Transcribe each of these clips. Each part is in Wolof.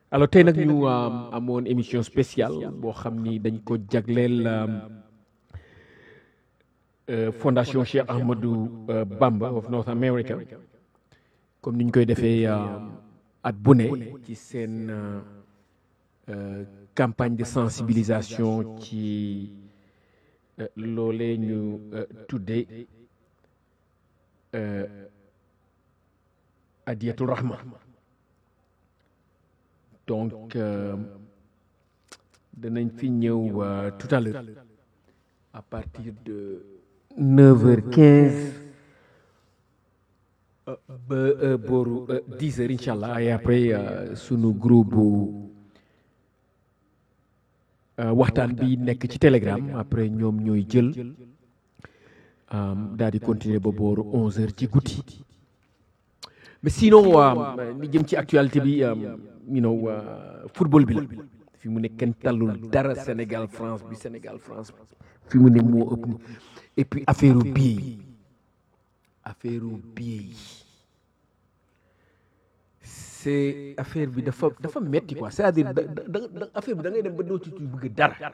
alors tey nag ñu amoon émission spéciale boo xam ni dañ ko jagleel fondation Cheikh Ahmadou Bamba of North America comme ni ñu koy defee at bu ne ci seen campagne de sensibilisation ci loolee ñu tuddee adiyatul rahma donc danañ fi ñëw tout à l'heure à partir de neuf heures quinze ba booru dix heures incha allah et après sunu groupe waxtaan bi nekk ci telegram après ñoom ñooy jël daal di continuer ba booru onze heures ci guddi mais sinon li jëm ci actualité bi you know football bi la fi mu ne kenn tallul dara Sénégal France bi Sénégal France fi mu ne moo ëpp et puis affaire billet yi affaire billet yi c'est affaire bi dafa dafa metti quoi c'est-à-dire da da affaire bi da ngay dem ba doo ci bëgg dara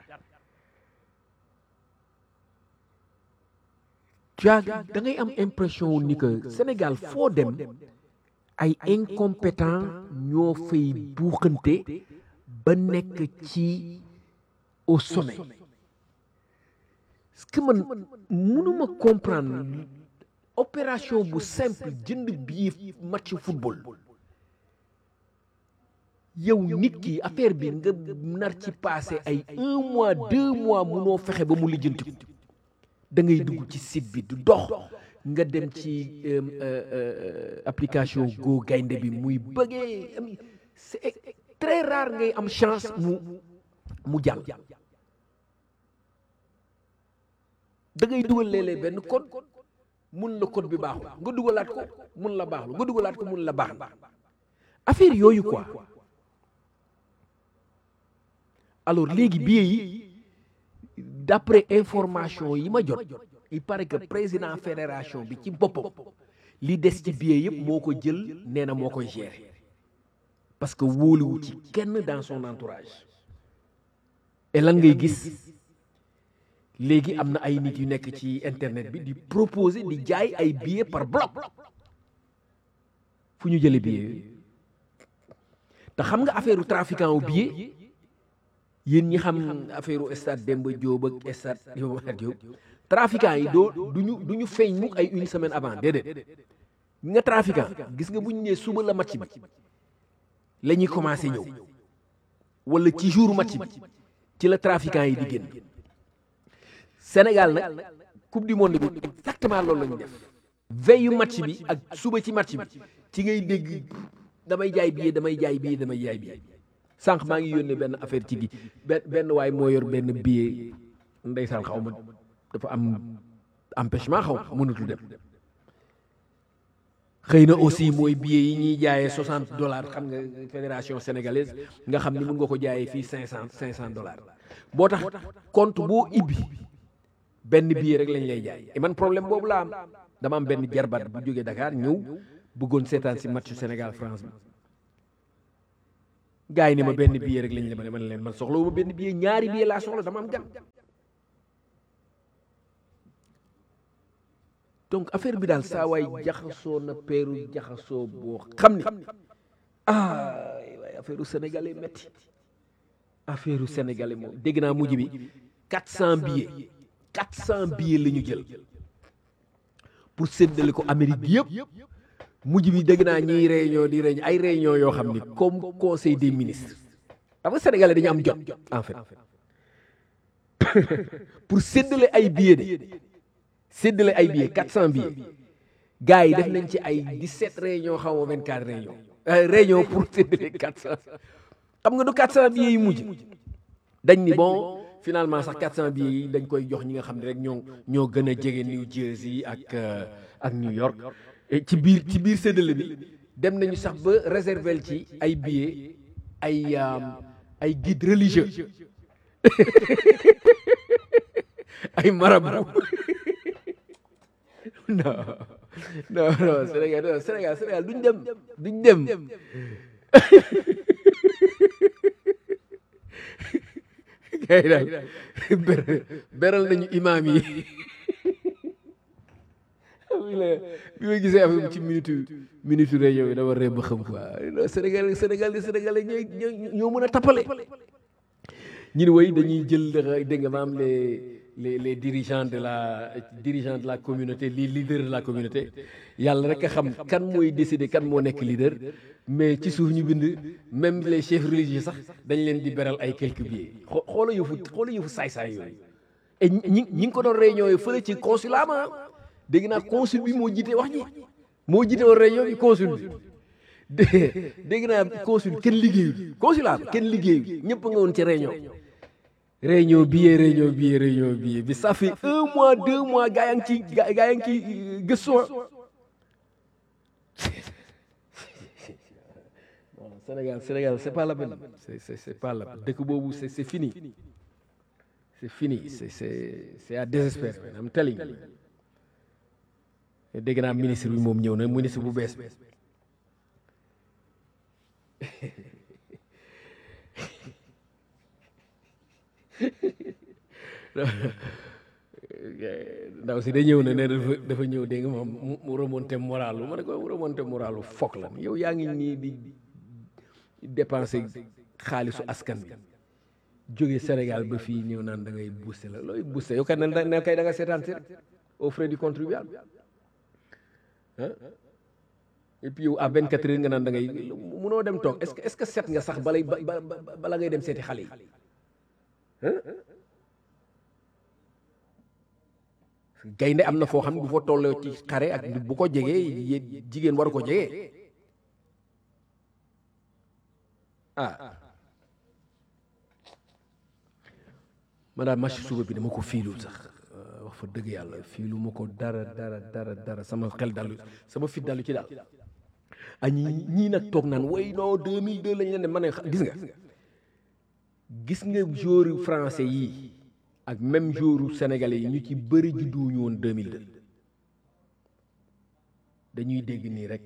tu as da ngay am impression ni que Sénégal foo dem ay incompétent ñoo fay buuxante ba nekk ci au sommet parce que man mënuma comprendre opération bu simple jënd billet match football yow nit ki affaire bi nga nar ci passé ay un mois deux mois munoo fexe ba mu lijjanti ko da ngay dugg ci site bi du dox nga dem ci application Go gaynde bi muy bëggee c'est très rare ngay am chance mu mu jàll da ngay dugal léeg-léeg benn code mun la code bi baaxul nga dugalaat ko mun la baaxul nga dugalaat ko mun la baax affaire yooyu quoi alors léegi billet yi d'après information yi ma jot il paraît que président fédération bi ci boppam li des ci billet yëpp moo ko jël nee na moo koy gérer parce que wóoluwu ci kenn dans son entourage et lan ngay gis léegi am na ay nit yu nekk ci internet bi di proposer di jaay ay billets par bloc fu ñu jëlee billets yooyu te xam nga affaire trafiquant wu billet yéen ñi xam affaire stade Demba Diop ak stade Iba Mar Diop trafiquant yi doo duñu du ñu feeñ mukk ay une semaine avant déedéet nga trafiquant gis nga bu ñu nee suba la match bi la ñuy commencé ñëw wala ci jour match bi ci la trafiquant yi di génn Sénégal nag coupe du monde bi exactement loolu la ñu def veillu match bi ak suba ci match bi ci ngay dégg damay jaay billet damay jaay billet damay jaay billet sànq maa ngi yónnee benn affaire ci gi benn benn waay moo yor benn billet ndeysaan xaw ma dafa am empêchement xaw ma mënatul dem xëy na aussi mooy billet yi ñuy jaayee 60 dollars xam nga fédération sénégalaise nga xam ni mën nga ko jaayee fii 500 500 dollars boo tax compte boo ibbi benn billet rek lañ lay jaay et man problème boobu laa am dama am benn jarbat bu jógee Dakar ñëw bëggoon seetaan si match Sénégal France bi gars yi ne ma benn billet rek lañ la ma ne man leen man soxla wu ma benn billet ñaari billet laa soxla dama am gan donc affaire bi daal saa waay jaxasoo na peeru jaxasoo boo xam ni ah waaye affaire u sénégalais métti affaire u sénégalais moom dégg naa mujj bi 400 billets 400 billets la ñu jël pour séddale ko Amérique bi yëpp mujj bi dégg naa ñiy réunion di réunion ay réunion yoo xam ni comme conseil des ministres xam nga sénégalais dañu am jot en fait pour séddale ay billets de séddale ay billets 400 billets gars yi def nañ ci ay 17 réunion xaw ma 24 réunion réunion pour séddale 400 xam nga du 400 billets yi mujj dañ ni bon finalement sax 400 billets yi dañ koy jox ñi nga xam ne rek ñoo ñoo gën a jege New Jersey ak ak New York ci biir ci biir séddale bi dem nañu sax ba réserver ci ay billets ay ay guide religieux ay marabout non non non Sénégal non Sénégal Sénégal duñ dem duñ dem gars yi daal ber- beral nañu imaam yi bi la bi ma gisee affaire bi ci minute minute réunion yi dama ree ba xam quoi Sénégal Sénégal Sénégal ñooy ñoo ñoo mën a tappale ñu ne way dañuy jël dégg nga maam les les les dirigeants de la dirigeants de la communauté les leaders de la communauté yàlla rek a xam kan mooy décider kan moo nekk leader mais ci suuf ñu bind même les chefs religieux sax dañ leen di beral ay quelques billets xoo xoola yëfu xoola yëfu saay-saay yooyu et ñi ñi ñi ngi ko doon réunion yi fële ci consulat ma dégg naa consul bi moo jiite wax ji moo jiite woon réunion bi consul bi dé dégg naa consul kenn liggéeyul consulat bi kenn liggéeyul ñëpp nga woon ci réunion réunion billet réunion billet réunion billet bi ça fait un mois deux mois gaa yaa ngi ci gaa gaa yaa ngi ci gëstu Sénégal Sénégal c'est pas la peine c'est c'est c'est pas la peine dëkk boobu c'est c'est fini c'est fini c'est c'est c'est à désespérer man am telling dégg naa ministre bi moom ñëw na ministre bu bees bi ndaw si da ñëw na ne dafa dafa ñëw dégg nga moom mu remonté moralu ma ne ko remonté moralu foog la yow yaa ngi nii di dépenser xaalisu askan bi jóge Sénégal ba fii ñëw naan da ngay booster la looy booster yow kat ne ne kay da nga seetaan si rek aux frais du contribuable ah et puis yow à 24 heures nga naan da ngay munoo dem toog est-ce que est-ce que set nga sax balay ba bala ngay dem seeti xale yi gaynde am na foo xam ne bu fa tolloo ci xare ak bu ko jegee jigéen waru ko jegee ah ma daal match suba bi dama ko fiilul sax wax fa dëgg yàlla fiilu ma ko dara dara dara dara sama xel dalu sama fit dalu ci daal a ñi ñii nag toog naan way non 2002 lañ leen ne ma ne gis nga gis nga joueur français yi ak même joueur sénégalais yi ñu ci bëri judduwuñu woon 2002 dañuy dégg nii rek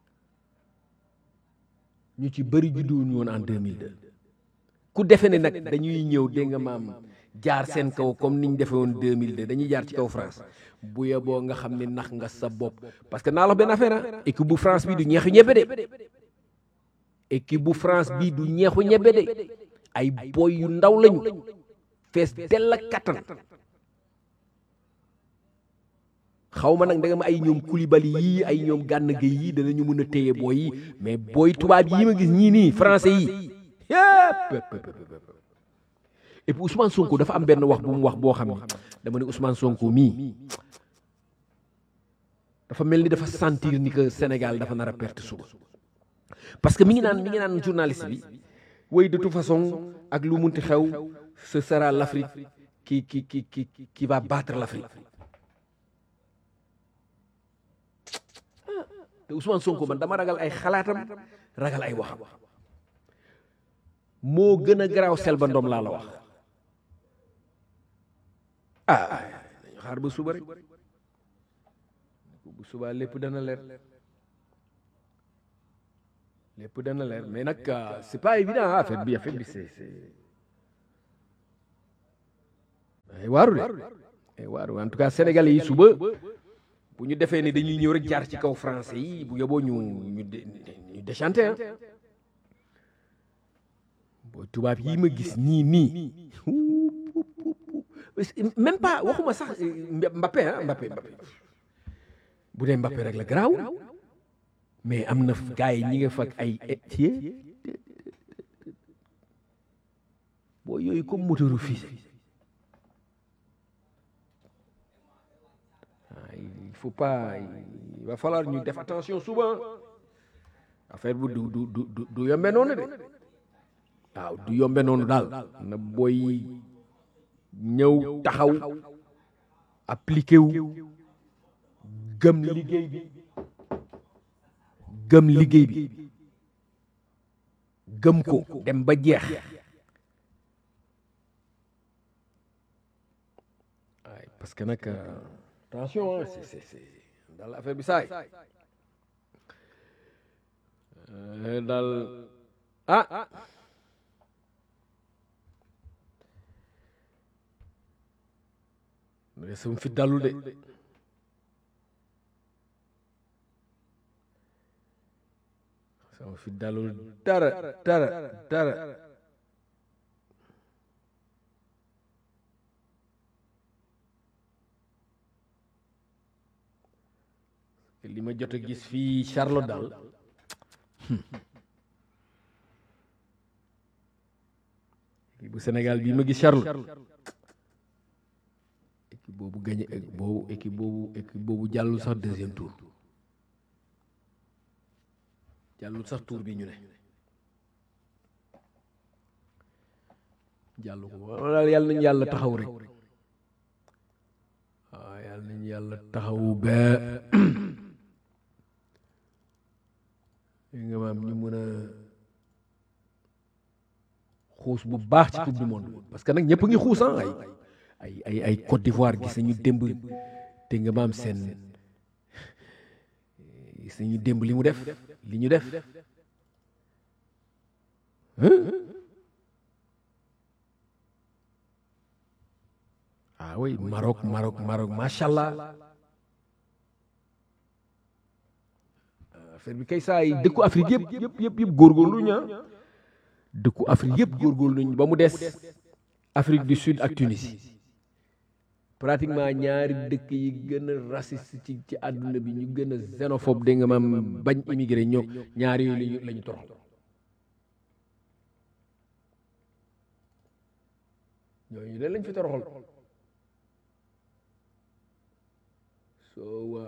ñu ci bëri judduwuñu woon en 2002 ku defe ne nag dañuy ñëw dégg nga maam jaar seen kaw comme niñ defe woon 2002 dañuy jaar ci kaw France bu yeboo nga xam ne nax nga sa bopp parce que naa la benn affaire ah équipe bu France bi du ñeexu ñebe de équipe bu France bi du ñeexu ñebe de ay boy yu ndaw lañu fees dell ak kattan xaw ma nag da nga ma ay ñoom Koulibaly yii ay ñoom Gana Gueye yii danañu mën a téye booy yi mais booy tubaab yii ma gis ñii nii français yi yépp et puis Ousmane Sonko dafa am benn wax bu mu wax boo xam ne dama ne Ousmane Sonko mii dafa mel ni dafa sentir ni que Sénégal dafa nar a perte suba parce que mi ngi naan mi ngi naan journaliste bi way de toute façon ak lu munti xew ce sera l'Afrique qui qui qui qui qui va battre l'Afrique te Ousmane Sonko man dama ragal ay xalaatam ragal ay waxam moo gën a garaaw Selbé Ndom laa la wax ah dañu xaar ba suba rek bu suba lépp dana leer lépp dana leer mais nag c'est pas évident affaire bi affaire bi c'est c'est ay waaru de ay waaru en tout cas sénégalais yi suba bu ñu defee ne dañuy ñëw rek jaar ci kaw français yi bu yoboo ñu ñu ñu déchanté ah boo tubaab yi ma gis nii nii même pas waxuma sax Mbappé ah Mbappé Mbappé bu dee Mbappé rek la garaaw mais am na gars yi ñi nga fag ay tie boo yooyu comme moteuru fii il faut pas il va falloir ñu def attention souvent affaire bu du du du du yombe noonu de waaw du yombe noonu daal na booy ñëw taxaw appliqué wu gëm liggéey bi gëm liggéey bi gëm ko dem ba jeex waaye parce que nag attention c'est c'est c'est daal affaire bi saay daal ah de sama fit dalul de sama fit dalul dara dara dara li ma jot a gis fii Charlotte daal bu Sénégal bii ma gis Charlotte équipe boobu gagné boobu équipe boobu équipe boobu jàllul sax deuxième tour jàllul sax tour bi ñu ne jàllu ko wala daal yàlla nañu yàlla taxaw rek waaw yàlla nañu yàlla taxaw ba nga maam ñu mën a xuus bu baax ci coupe du monde parce que nag ñëpp ngi xuus ah ay ay ay ay Côte d'Ivoire gis nañu démb te nga maam seen gis nañu démb li mu def li ñu def ah oui Maroc Maroc Maroc macha allah affaire bi kay saa yi dëkku Afrique yëpp yëpp yëpp yëpp góorgóorlu ñu dëkku Afrique yëpp góorgóorlu nañu ba mu des Afrique du Sud ak Tunisie pratiquement ñaari dëkk yi gën a raciste ci ci àdduna bi ñu gën a xénophobe dégg nga maam bañ immigré ñoo ñaari yooyu lañu la ñu toroxal ñooñu leen lañ fi toroxal soo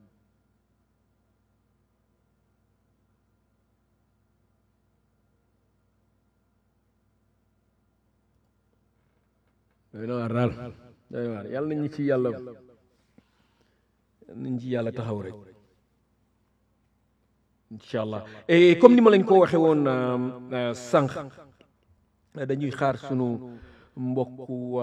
doy na waar daal doy na waar yàlla nañu ci yàlla yàlla nañu ci yàlla taxaw rek incha allah et comme ni ma lañ ko waxee woon sànq dañuy xaar sunu mbokku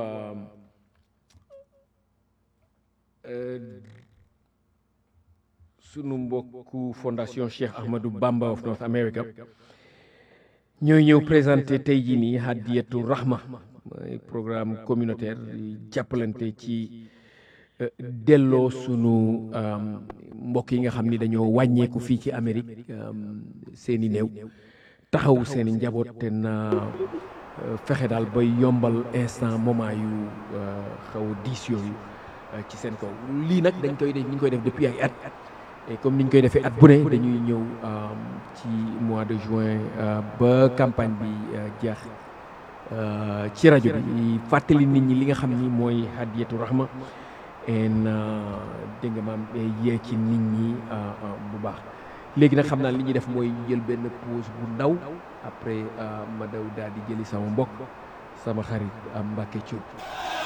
sunu mbokku fondation Cheikh Ahmadou Bamba of North America ñooy ñëw présenté tey jii nii Hadiyatu Rahma mooy programme communautaire jàppalante ci delloo sunu mbokk yi nga xam ni dañoo wàññeeku fii ci Amérique seeni néew taxaw seeni njaboot te na fexe daal ba yombal instant moment yu xaw a diis yooyu ci seen kaw lii nag dañ koy def ñu ngi koy def depuis ay at et comme ni ñu koy defee at bu ne dañuy ñëw ci mois de juin ba campagne bi jeex ci rajo bi fàttali nit ñi li nga xam ni mooy hadiyatu rahma en dégg nga maam yee ci nit ñi bu baax léegi nag xam naa li ñuy def mooy jël benn pause bu ndaw après ma daw daal di jëli sama mbokk sama xarit Mbacke Thioub